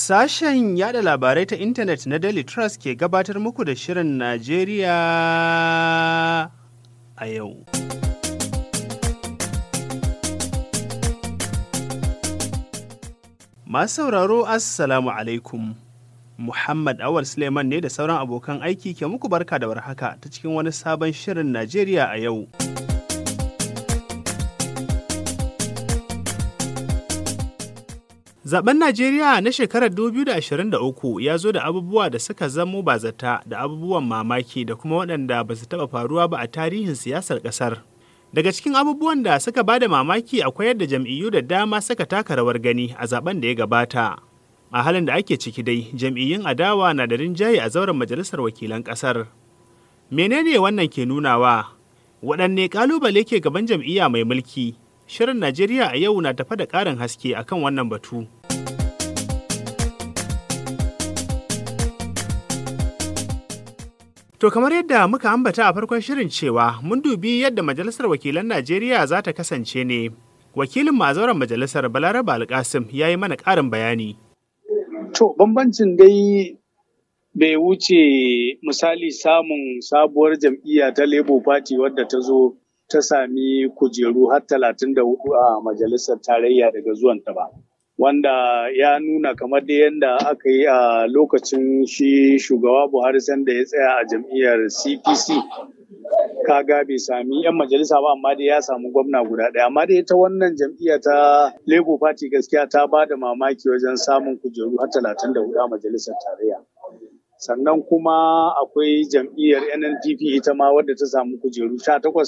Sashen yada labarai ta intanet na Daily Trust ke gabatar muku da Shirin Najeriya a yau. Masu sauraro Assalamu alaikum. Muhammad Awal Suleiman ne da sauran abokan aiki ke muku barka da warhaka ta cikin wani sabon Shirin Najeriya a yau. Zaben Najeriya na shekarar 2023 ya zo da abubuwa da suka zamo bazata da abubuwan mamaki da kuma waɗanda ba su taɓa faruwa ba a tarihin siyasar ƙasar. Daga cikin abubuwan da suka ba da mamaki akwai yadda jam'iyyu da dama suka taka rawar gani a zaben da ya gabata. A halin da ake ciki dai, jam'iyyun adawa na da rinjaye a zauren majalisar wakilan ƙasar. Menene wannan ke nunawa? Waɗanne ƙalubale ke gaban jam'iyya mai mulki? Shirin Najeriya a yau na tafa da ƙarin haske akan wannan batu. To kamar yadda muka ambata a farkon shirin cewa mun dubi yadda Majalisar Wakilan Najeriya za ta kasance ne. Wakilin mazauran majalisar Balaraba Alkasim ya yi mana ƙarin bayani. To bambancin dai bai wuce misali samun sabuwar jam'iyya ta Labour Party wadda ta zo ta sami kujeru har talatin da hudu a majalisar tarayya daga zuwanta ba. Wanda ya nuna kamar da yadda aka yi a lokacin shi shugaba Buhari sanda ya tsaya a jam'iyyar CPC. Kaga bai sami 'yan majalisa ba amma dai ya samu gwamna guda ɗaya. Amma dai ta wannan jam'iyya ta Labour Party gaskiya ta ba da mamaki wajen samun kujeru har talatin da hudu a majalisar tarayya. sannan kuma akwai jam'iyyar nnpp ita ma wadda ta samu kujeru sha takwas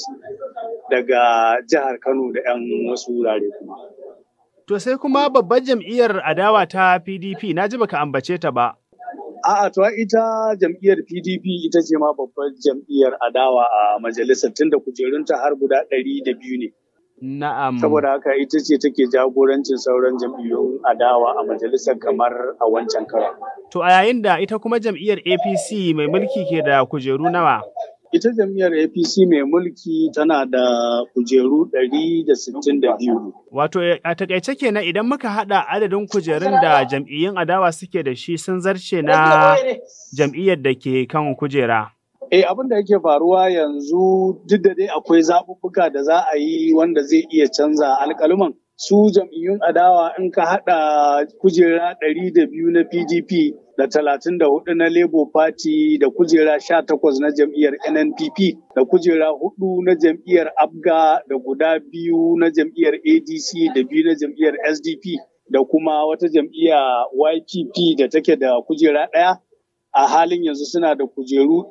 daga jihar kano da 'yan wasu wurare kuma To sai kuma babbar jam'iyyar adawa ta PDP na ji baka ambace ta ba. A'a to ita jam'iyyar PDP ita ce ma babbar jam'iyyar adawa a majalisar tunda kujerunta har guda ɗari da biyu ne. Na'am. Saboda haka ita ce take jagorancin sauran jam'iyyun adawa a majalisar kamar a wancan karon. To a yayin da ita kuma jam'iyyar APC mai mulki ke da kujeru nawa? Ita jam'iyyar APC mai mulki tana da kujeru 162. Wato a takaice kenan idan muka hada adadin kujerun da jam'iyyun adawa suke da shi sun zarce na jam'iyyar da ke kan kujera. Eh abin da yake faruwa yanzu duk da dai akwai zaɓuɓɓuka da za a yi wanda zai iya canza alƙaluman. Su jam'iyyun adawa in ka haɗa kujera ɗari da biyu na PDP da talatin da hudu na Labour Party da kujera sha takwas na jam'iyyar NNPP da kujera hudu na jam'iyyar ABGA da guda biyu na jam'iyyar ADC da biyu na jam'iyyar SDP da kuma wata jam'iyya YPP da take da kujera ɗaya. a halin yanzu suna da kujeru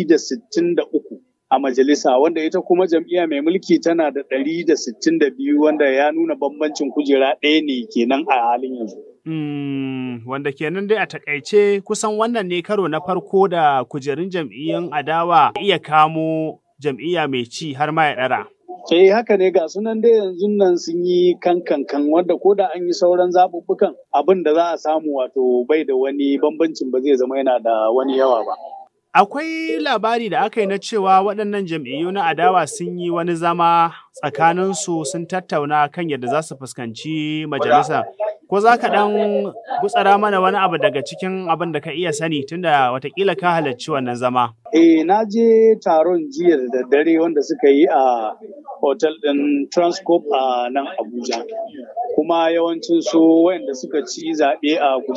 163 a majalisa wanda ita kuma jam'iyya mai mulki tana da 162 wanda ya nuna bambancin kujera ɗaya ne kenan a halin yanzu. Hmm, wanda kenan dai a takaice kusan wannan ne karo na farko da kujerun jam'iyyun adawa iya kamo jam'iyya mai ci har ma ya ɗara. Eh haka ne ga sunan dai yanzu nan sun yi kankankan wanda ko da an yi sauran zaɓuɓɓukan abin da za a samu wato bai da wani bambancin ba zai zama yana da wani yawa ba. Akwai labari da aka yi na cewa waɗannan jam'iyyu na adawa sun yi wani zama tsakaninsu sun tattauna kan yadda za su fuskanci majalisa. Ko za ka ɗan gutsara mana wani abu daga cikin abin da ka iya sani tunda watakila ka halarci wannan zama? Eh na je taron jiya da daddare wanda suka yi a hotel ɗin Transcorp a nan Abuja. Kuma yawancin su wayanda suka ci zaɓe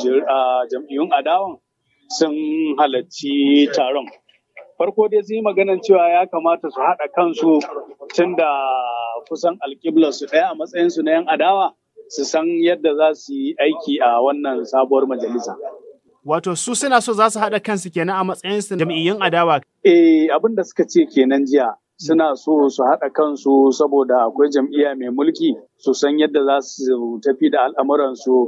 a jam'iyyun adawan sun halarci taron. Farko dai sun yi maganan cewa ya kamata su haɗa kansu tun da kusan alƙiblarsu ɗaya a matsayinsu na 'yan adawa su san yadda za su yi aiki a wannan sabuwar majalisa. Wato su suna so za su haɗa kansu kenan a matsayinsu jam'iyyun adawa. Eh abin da suka ce kenan jiya. Suna so su haɗa kansu saboda akwai jam'iyya mai mulki su san yadda za su tafi da al'amuransu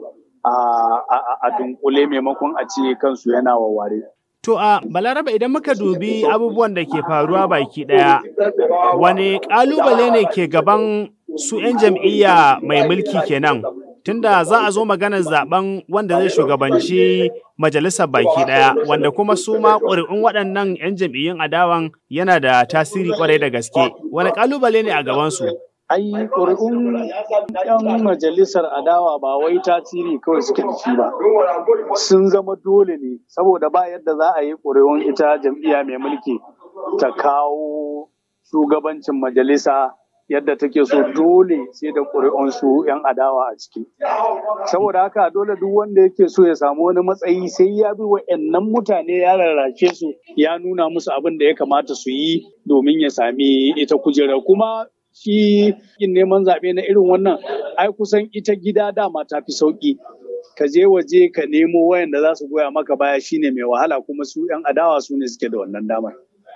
a dunkule maimakon a ce kansu yana wawware. To a Balaraba idan muka dubi abubuwan da ke faruwa baki ɗaya, wane ƙalubale ne ke gaban su 'yan jam'iyya mai mulki kenan? Tunda za a zo maganar zaben wanda zai shugabanci majalisar baki ɗaya, wanda kuma su ma ƙuri'un waɗannan 'yan jam'iyyun adawan yana da tasiri ƙwarai da gaske. Wane ƙalubale ne a gabansu? ai ƙuri'un 'yan majalisar adawa ba wai tasiri kawai suke da shi ba sun zama dole ne saboda ba yadda za a yi ƙuri'un ita jam'iyya mai mulki ta kawo shugabancin majalisa yadda take so dole sai da ƙuri'un su 'yan adawa a ciki saboda haka dole duk wanda yake so ya samu wani matsayi sai ya bi wa'annan mutane ya rarrashe su ya nuna musu abin da ya kamata su yi domin ya sami ita kujerar kuma shi yin neman zaɓe na irin wannan ai kusan ita gida dama ta fi sauƙi ka je waje ka nemo wayanda za su goya maka baya shine mai wahala kuma su 'yan adawa su ne suke da wannan damar.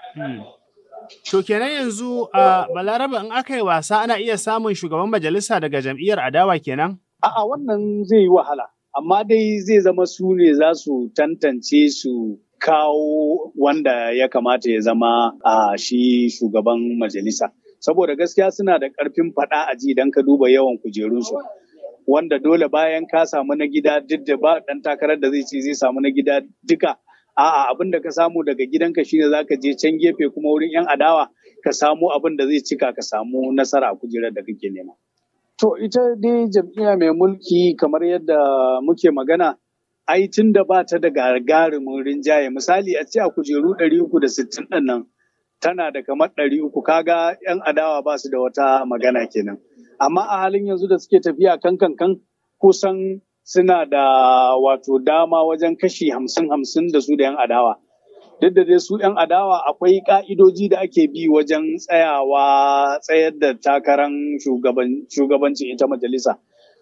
To kenan yanzu a Balaraba in aka yi wasa ana iya samun shugaban majalisa daga jam'iyyar adawa kenan? A'a wannan zai yi wahala, amma dai zai zama su ne za su tantance su kawo wanda ya kamata ya zama a shi shugaban majalisa. Saboda gaskiya suna da ƙarfin faɗa a ji idan ka duba yawan kujerunsu. Wanda dole bayan ka samu na gida duk da ba ɗan takarar da zai ce zai samu na gida duka A'a abin da ka samu daga gidanka shine za ka je can gefe kuma wurin 'yan adawa ka samu abin da zai cika ka samu nasara a kujerar da kake nema. To ita dai jam'iyya mai mulki kamar yadda muke magana ai tun da ba ta da gagarumin rinjaye misali a ce a kujeru 360 ɗin nan tana da kamar 300 kaga 'yan adawa ba su da wata magana kenan. Amma a halin yanzu da suke tafiya kan kan kan kusan suna da wato dama wajen kashi hamsin hamsin da su da 'yan adawa. Duk da dai su 'yan adawa akwai ka'idoji da ake bi wajen tsayawa tsayar da takarar shugabancin ita majalisa.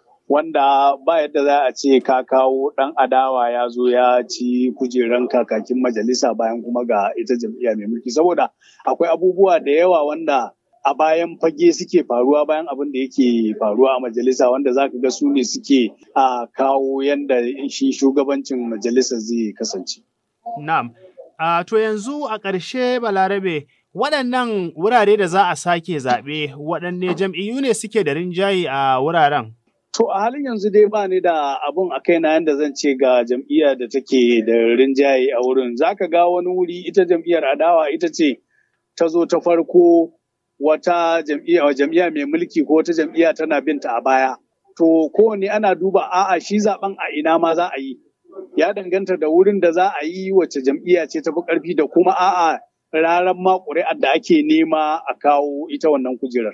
Wanda ba yadda za a ce ka kawo ɗan adawa ya zo ya ci kujeran kakakin majalisa bayan kuma ga ita jam'iyya mai mulki. Saboda akwai abubuwa da yawa wanda a bayan fage suke faruwa bayan abin da yake faruwa a majalisa wanda za ka ga su ne suke a kawo yadda shi shugabancin majalisa zai kasance. Na'am. Uh, to yanzu a ƙarshe balarabe waɗannan wurare da za a sake zaɓe waɗanne jam'iyyu ne suke da rinjaye a wuraren? To a halin yanzu dai ba ni da abun a kaina yadda zan ce ga jam'iyya da take da rinjaye a wurin. Za ka ga wani wuri ita jam'iyyar adawa ita ce ta zo ta farko wata jam'iyya jam'iyya mai mulki ko wata jam'iyya tana binta a baya. To kowane ana duba a'a shi zaben a ina ma za a yi. Ya danganta da wurin da za a yi wacce jam'iyya ce ta fi ƙarfi da kuma a'a raran ma ƙuri'ar da ake nema a kawo ita wannan kujerar.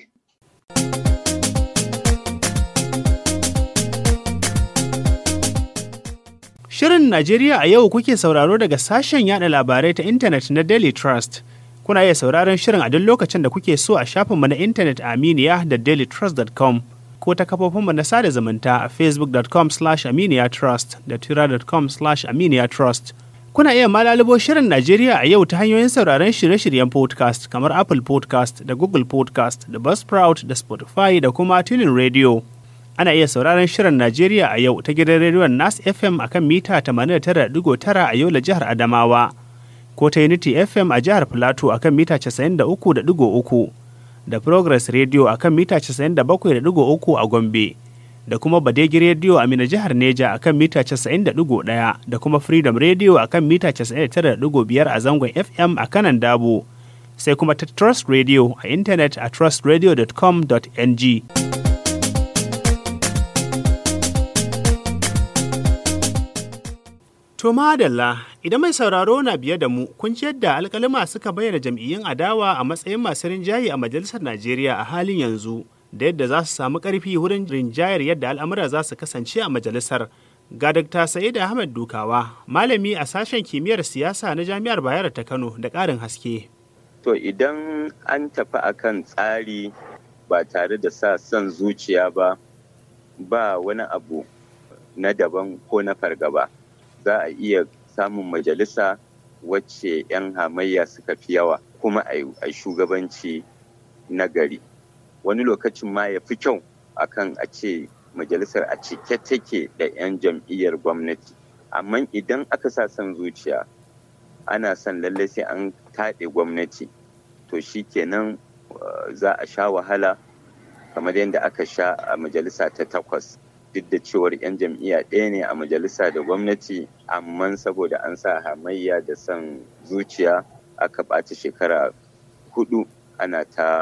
Shirin Najeriya a yau kuke sauraro daga sashen yada labarai ta intanet na Daily Trust. Kuna iya sauraron shirin a duk lokacin da kuke so a shafinmu na intanet a Aminiya da dailytrust.com ko ta kafofinmu na sada zumunta a facebook.com slash aminiyatrust da twitter.com slash aminiyatrust. Kuna iya malalubo shirin Najeriya a yau ta hanyoyin sauraron shirye-shiryen podcast kamar Apple podcast da Google podcast da Buzzsprout da Spotify da kuma Tunin Radio. Ana iya sauraron shirin Najeriya a yau ta gidan rediyon Nas FM akan mita 89.9 a Yola jihar Adamawa. ko ta Unity FM a jihar Plateau akan mita 93.3 da Progress Radio akan mita 97.3 a Gombe da kuma Badegi Radio a Mina jihar Neja akan mita 90.1 da kuma Freedom Radio akan mita 99.5 a zangon FM a kanan Dabo sai kuma ta Trust Radio a intanet a trustradio.com.ng. To madalla idan mai sauraro na biye da mu kun ji yadda alkalima suka bayyana jam'iyyun adawa a matsayin masu rinjaye a majalisar Najeriya a halin yanzu da yadda za su samu ƙarfi wurin rinjayar yadda al'amura za su kasance a majalisar. Ga Dr. Sa'id Ahmed Dukawa, malami a sashen kimiyyar siyasa na Jami'ar Bayero ta Kano da ƙarin haske. To idan an tafi akan tsari ba tare da sa son zuciya ba, ba wani abu na daban ko na fargaba. za a iya samun majalisa wacce 'yan hamayya suka fi yawa kuma a shugabanci na gari wani lokacin ma ya fi kyau akan a ce majalisar a cike take da 'yan jam'iyyar gwamnati amma idan aka sa son zuciya ana son lallai sai an taɗe gwamnati to shi kenan za a sha wahala kamar yadda aka sha a majalisa ta takwas duk da cewar 'yan jam'iyya ɗaya ne a majalisa da gwamnati amma saboda an sa hamayya da son zuciya aka ɓata shekara hudu ana ta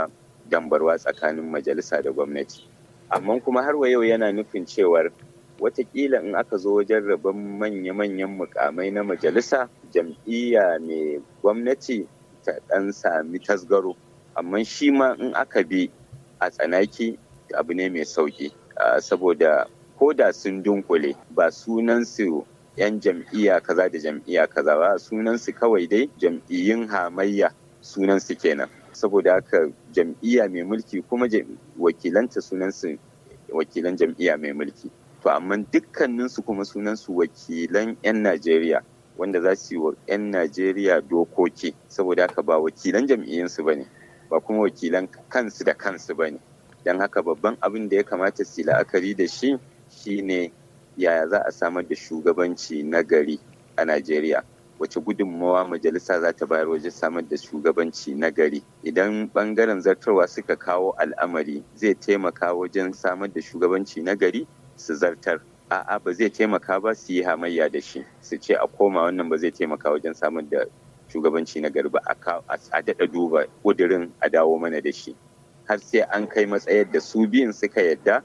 dambarwa tsakanin majalisa da gwamnati amma kuma har wa yau yana nufin cewar watakila in aka zo wajen rabon manya-manyan mukamai na majalisa jam'iyya mai gwamnati ta ɗan sami tasgaro amma shi ma in aka bi a tsanaki abu ne mai sauki saboda ko da sun dunkule ba sunansu 'yan jam'iyya kaza da jam'iyya kaza ba sunansu kawai dai jam'iyyun hamayya sunansu kenan saboda haka jam'iyya mai mulki kuma wakilanta sunansu wakilan jam'iyya mai mulki to amma dukkaninsu kuma sunansu wakilan 'yan najeriya wanda za su yi wa 'yan najeriya dokoki saboda haka ba wakilan jam'iyyunsu ba ne ba kuma wakilan kansu da kansu ba ne don haka babban abin da ya kamata su la'akari da shi shine yaya za a samar da shugabanci na gari a najeriya wace gudunmawa majalisa za ta bayar wajen samar da shugabanci na gari idan bangaren zartarwa suka kawo al'amari zai taimaka wajen samar da shugabanci na gari su zartar a'a ba zai taimaka ba su yi hamayya da shi su ce a koma wannan ba zai taimaka wajen samar da shugabanci na gari ba a daɗa duba ƙudurin a dawo mana da shi har sai an kai matsayar da su biyun suka yadda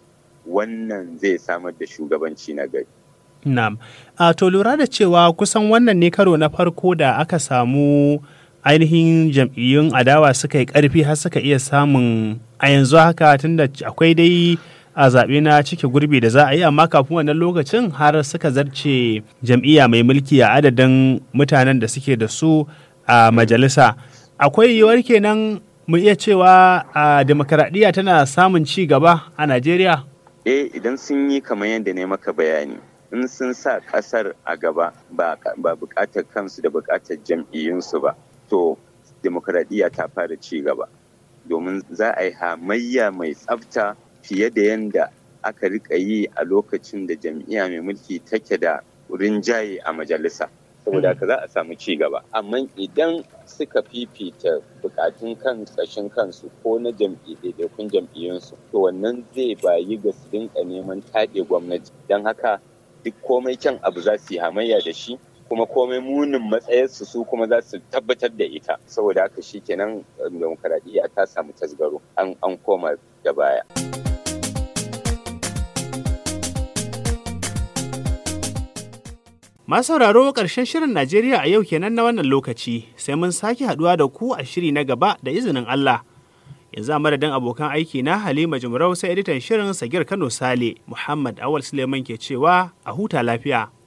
wannan zai samar da shugabanci na gari Na'am. A to lura da cewa kusan wannan ne karo na farko da aka samu ainihin jam'iyyun adawa suka yi ƙarfi har suka iya samun a yanzu haka tunda akwai dai a zaɓe na cike gurbi da za a yi amma kafin wannan lokacin har suka zarce jam'iyya mai mulki a adadin mutanen da suke da su a majalisa. Akwai yiwuwar kenan mu iya cewa a demokaradiyya tana samun ci gaba a Najeriya? Eh idan sun yi kamar yadda ne maka bayani. in sun sa kasar a gaba ba bukatar kansu da bukatar jam'iyyunsu ba to demokradiyya ta fara ci gaba domin za a yi hamayya mai tsafta fiye da yadda aka rika yi a lokacin da jam'iyya mai mulki take da rinjaye a majalisa saboda haka za a samu ci gaba amma idan suka fifita bukatun kan ƙashin kansu ko na jam'iyyakun jam'iyyunsu to wannan zai bayi ga su dinka neman taɗe gwamnati don haka duk komai kyan abu za su yi hamayya da shi kuma komai munin matsayarsu su kuma za su tabbatar da ita saboda haka shi kenan demokaradiyya ta samu tasgaro an an koma da baya. Masu sauraro ƙarshen shirin Najeriya a yau kenan na wannan lokaci sai mun sake haɗuwa da ku a shiri na gaba da izinin Allah. yanzu a madadin abokan aiki na halima jimrau sai editan shirin sagir kano sale muhammad awal suleiman ke cewa a huta lafiya